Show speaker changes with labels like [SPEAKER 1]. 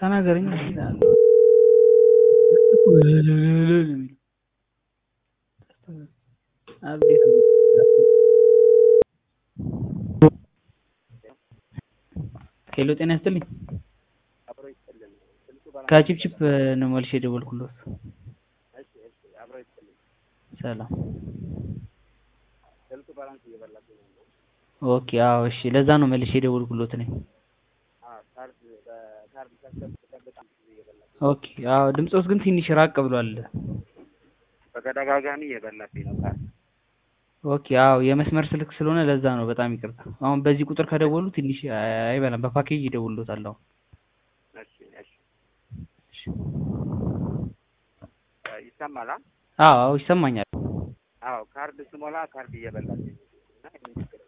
[SPEAKER 1] ተናገረኝ ሄሎ ጤና ይስጥልኝ ከቺፕቺፕ ነው መልሼ የደወልኩለት ሰላም ኦኬ አዎ እሺ ለዛ ነው መልሼ የደወልኩለት እኔ ኦኬ አዎ ድምፆት ግን ትንሽ ራቅ ብሏል
[SPEAKER 2] በተደጋጋሚ እየበላብኝ ነው ካርድ
[SPEAKER 1] ኦኬ አዎ የመስመር ስልክ ስለሆነ ለዛ ነው በጣም ይቅርታ አሁን በዚህ ቁጥር ከደወሉ ትንሽ አይበላም በፓኬጅ ይደውሉታል አሁን
[SPEAKER 2] እሺ እሺ ይሰማል
[SPEAKER 1] አዎ አዎ ይሰማኛል
[SPEAKER 2] አዎ ካርድ ስሞላ ካርድ እየበላብኝ ነው እና ይሄን ችግር